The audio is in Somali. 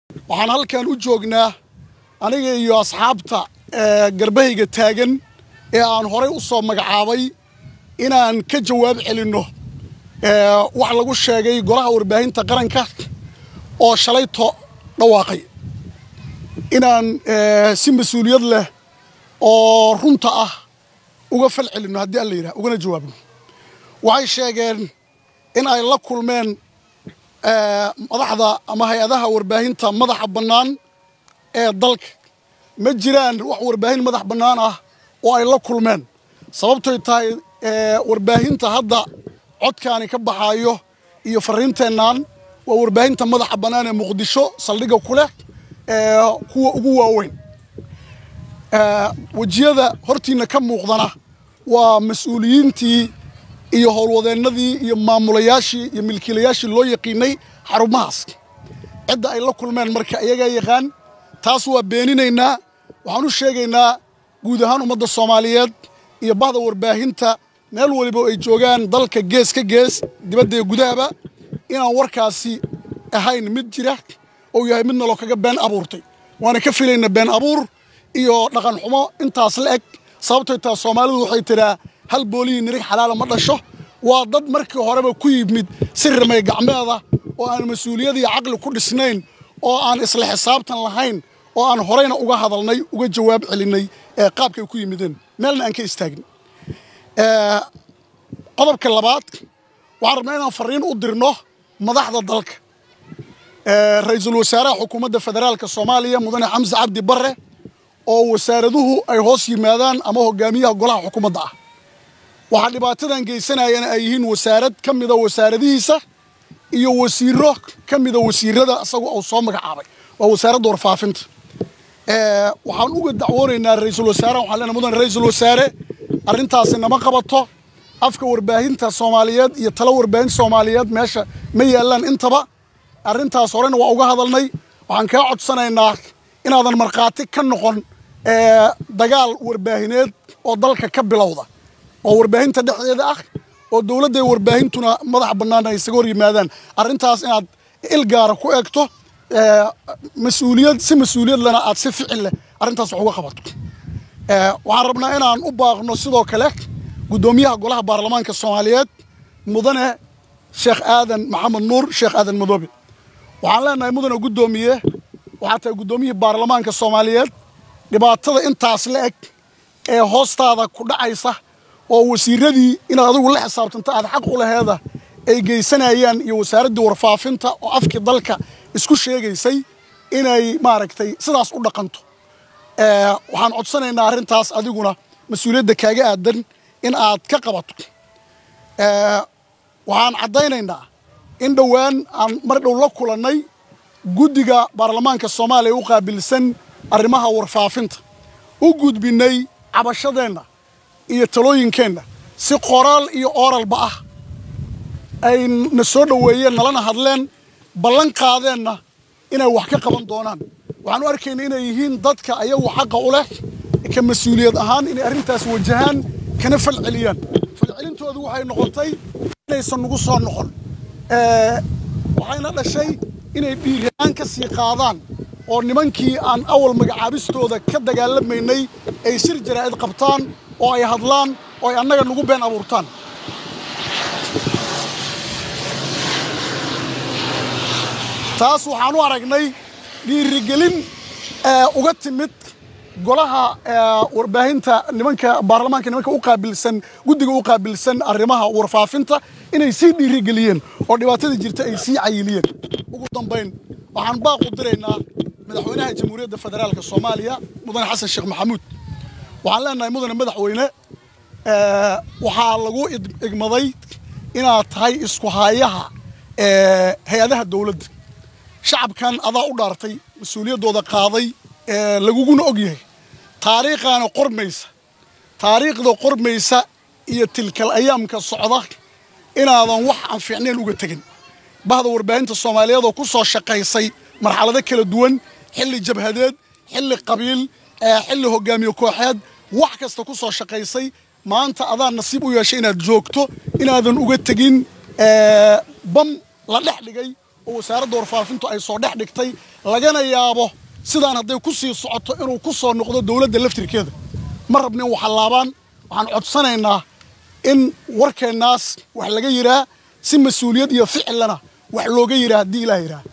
waxaan halkan u joognaa aniga iyo asxaabta garbahayga taagan ee aan horay u soo magacaabay inaan ka jawaab celinno wax lagu sheegay golaha warbaahinta qaranka oo shalayto dhawaaqay inaan si mas-uuliyad leh oo runta ah uga fal celinno haddii alla yidhaha ugana jawaabno waxay sheegeen in ay la kulmeen madaxda ama hay-adaha warbaahinta madaxa bannaan ee dalka ma jiraan wax warbaahin madax bannaan ah oo ay la kulmeen sababtoy tahay warbaahinta hadda codkaani ka baxaayo iyo fariinteennan waa warbaahinta madaxa bannaan ee muqdisho saldhigga ku leh kuwa ugu waaweyn wejiyada hortiinna ka muuqdana waa mas-uuliyiintii iyo howlwadeennadii iyo maamulayaashii iyo milkiilayaashii loo yaqiinay xarumahaas cidda ay la kulmeen marka iyagaa yaqaan taas waa beeninaynaa waxaan u sheegaynaa guud ahaan ummadda soomaaliyeed iyo bahda warbaahinta meel waliba ay joogaan dalka gees ka gees dibadda iyo gudahaba inaan warkaasi ahayn mid jira oo yahay mid naloo kaga been abuurtay waana ka filayna been abuur iyo dhaqan xumo intaas la eg sababtoy taa soomaalidu waxay tidhaa hal boolihii nirig xalaala ma dhasho waa dad markii horeba ku yimid si rimay gacmeeda oo aan mas-uuliyad iyo caqli ku dhisnayn oo aan isla xisaabtan lahayn oo aan horeyna uga hadalnay uga jawaab celinay ee qaabkay ku yimideen meelna aan ka istaagin qodobka labaad waxaan rabnaa inaan fariin u dirno madaxda dalka ra-iisul wasaaraha xukuumadda federaalka soomaaliya mudane xamse cabdi barre oo wasaaraduhu ay hoos yimaadaan ama hogaamiyaha golaha xukuumadda ah waxaa dhibaatadan geysanayana ay yihiin wasaarad ka mida wasaaradihiisa iyo wasiiro ka mida wasiirada isagu uu soo magacaabay waa wasaaradda warfaafinta waxaan uga dacwoonaynaa ra-iisul wasaaraha waxaan leenahay mudan ra-iisul wasaare arrintaasi nama qabato afka warbaahinta soomaaliyeed iyo talo warbaahinta soomaaliyeed meesha ma yaallaan intaba arrintaas horena waa uga hadalnay waxaan kaa codsanaynaa inaadan markhaati ka noqon dagaal warbaahineed oo dalka ka bilowda oo warbaahinta dhexdeeda ah oo dowladda warbaahintuna madax bannaan ay isaga hor yimaadaan arrintaas inaad il gaara ku eegto mas-uuliyad si mas-uuliyad lena aad si ficil leh arrintaas wax uga qabato waxaan rabnaa inaan u baaqno sidoo kale guddoomiyaha golaha baarlamaanka soomaaliyeed mudane sheekh aadan maxamed nuur sheekh aadan madoobe waxaan leenahay mudane guddoomiye waxaa tahay guddoomiyihii baarlamaanka soomaaliyeed dhibaatada intaas la eg ee hoostaada ku dhacaysa oo wasiiradii inaad adigu la xisaabtanto aad xaq u laheeda ay geysanayaan iyo wasaaraddii warfaafinta oo afkii dalka isku sheegaysay inay maaragtay sidaas u dhaqanto waxaan codsanaynaa arrintaas adiguna mas-uuliyadda kaaga aadan in aad ka qabato waxaan caddaynaynaa in dhowaan aan mar dhow la kulannay guddiga baarlamaanka soomaaliya u qaabilsan arrimaha warfaafinta u gudbinnay cabashadeenna iyo talooyinkeenna si qoraal iyo ooralba ah ay na soo dhoweeyeen nalana hadleen ballan qaadeenna inay wax ka qaban doonaan waxaan u arkayna inay yihiin dadka ayagu xaqa u leh ka mas-uuliyad ahaan inay arrintaas wajahaan kana falceliyaan falcelintoodu waxay noqotay inaysan nagu soo noqon waxayna dhashay inay dhiiraan ka sii qaadaan oo nimankii aan awal magacaabistooda ka dagaalamaynay ay shir jaraa'id qabtaan oo ay hadlaan oo ay annaga nagu been abuurtaan taas waxaan u aragnay dhiirigelin uga timid golaha warbaahinta nimanka baarlamaanka nimanka u qaabilsan guddiga u qaabilsan arrimaha warfaafinta inay sii dhiirigeliyeen oo dhibaatada jirta ay sii cayiliyeen ugu dambayn waxaan baaq u diraynaa madaxweynaha jamhuuriyadda federaalka soomaaliya mudane xasan sheekh maxamuud waxaan leenahay mudane madaxweyne waxaa lagu igmaday inaad tahay isku haayaha hay-adaha dowladda shacabkan adaa u dhaartay mas-uuliyaddooda qaaday laguguna og yahay taariikhaana qormaysa taariikhda qormaysa iyo tilkal ayaamka socda inaadan wax aan fiicnayn uga tegin bahda warbaahinta soomaaliyeed oo ku soo shaqaysay marxalado kala duwan xilli jabhadeed xilli qabiil xilli hogaamiye kooxeed wax kasta ku soo shaqaysay maanta adaa nasiib u yeeshay inaad joogto inaadan uga tegin bam la dhex dhigay oo wasaaradda warfaafintu ay soo dhex dhigtay lagana yaabo sidaan hadday ku sii socoto inuu ku soo noqdo dowladda laftirkeeda ma rabna in waxallaabaan waxaan codsanaynaa in warkeennaas wax laga yidhaa si mas-uuliyad iyo ficilana wax looga yidhaa haddii ilaah yidhaah